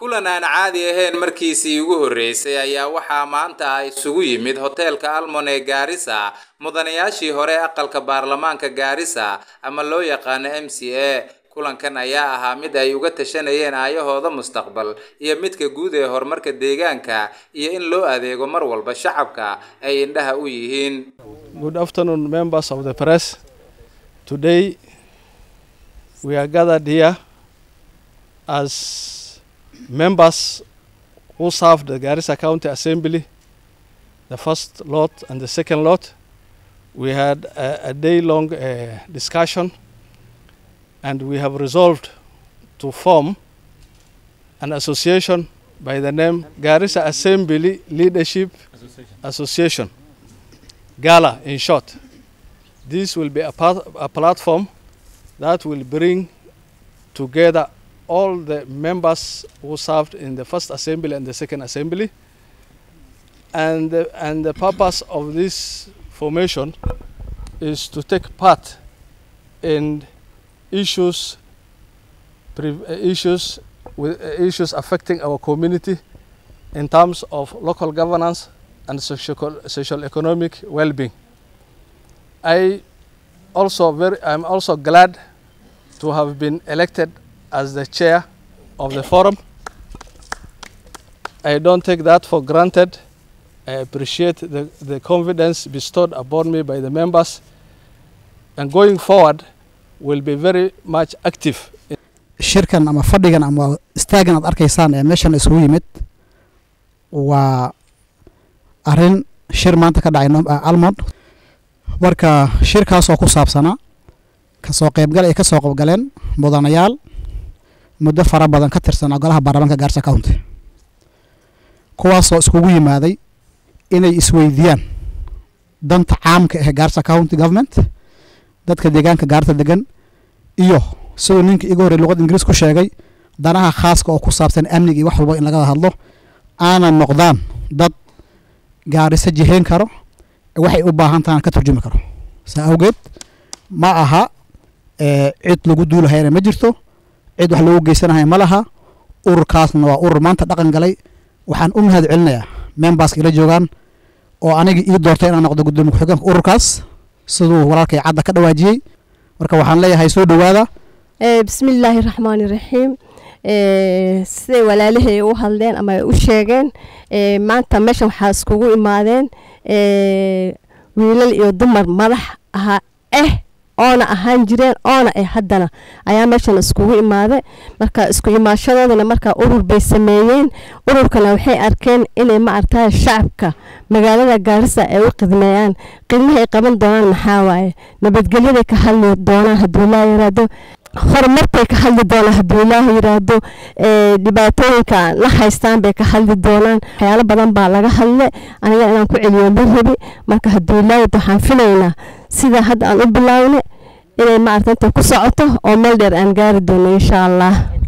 kulan aan caadi ahayn markiisii ugu horreysay ayaa waxaa maanta isugu yimid hoteelka almon ee gaarisa mudanayaashii hore aqalka baarlamaanka gaarisa ama loo yaqaano m c a kulankan ayaa ahaa mid ay uga tashanayeen aayahooda mustaqbal iyo midka guud ee horumarka deegaanka iyo in loo adeego mar walba shacabka ay indhaha u yihiin Good afternoon, members of the press. Today, we are gathered here as members who served the Garissa County Assembly, the first lot and the second lot. We had a, a day long uh, discussion and we have resolved to form an association by the name Garissa Assembly Leadership Association. Gala in short. This will be a, part, a platform that will bring together all the members who served in the first assembly and the second assembly. And the, and the purpose of this formation is to take part in issues pre- uh, issues with uh, issues affecting our community in terms of local governance and social, social economic well-being. I also very I'm also glad to have been elected as the chair of the forum. I don't take that for granted. I appreciate the, the confidence bestowed upon me by the members and going forward will be very much active in shirkan ama fadhigan ama istaagan aad arkaysaan ee meeshan isugu yimid waa arrin shir maanta ka dhacay Nom- ah, almond marka shirkaas oo ku saabsanaa kasoo qaybgal ay ka soo qaybgaleen mudanayaal muddo fara badan ka tirsanaa golaha baarlamaanka gaarsa county kuwaasoo iskugu yimaaday inay isweydiiyaan danta caamka ee gaarsa county government dadka deegaanka gaarta degan iyo siduu ninka iga horey luqad ingiriis ku sheegay danaha khaaska oo ku saabsan amniga iyo wax walba in laga hadlo aanan noqdaan dad gaariso jihayn karo ee waxay u baahan tahan ka turjumi karo saa awgeed ma aha ee, cid lagu duulahayana ma jirto cid wax lagu geysanahaya ma laha ururkaasna waa urur maanta dhaqan galay waxaan u mahad celinayaa memberska ila joogaan oo aniga ii doortay inaan noqdo gudoomiye ku-xigeenka ururkaas siduu walaalkay cadda ka dhawaajiyey marka waxaan leeyahay soo dhowaada Eh, bismillaahi raxmaani raxiim Eh, siday walaalahay u hadleen ama ay u sheegeen eh, maanta meeshan waxaa iskugu imaadeen eh, wiilal iyo dumar madax ahaa eh oona ahaan jireen oona eh haddana ayaa meeshan iskugu imaaday marka isku imaashadoodana marka urur bay sameeyeen ururkana waxay arkeen inay ma aragtay shacabka magaalada gaarisa ay u qidmeeyaan qidmaha ay qaban doonaan maxaa waaye nabadgelyaday ka hadli doonaan hadduu laa yaraado horumarkay ka hadli doonaan hadduu ilaaha yiraahdo ee, dhibaatooyinka la haystaan bay ka hadli doonaan waxyaalo badan baa laga hadle aniga inaan ku celiyo ma rabi marka hadduu ilaaha waxaan filaynaa sida hadda aan u bilaawne inay maaragta inta ku socoto oo meel dheer aan gaari doono insha allah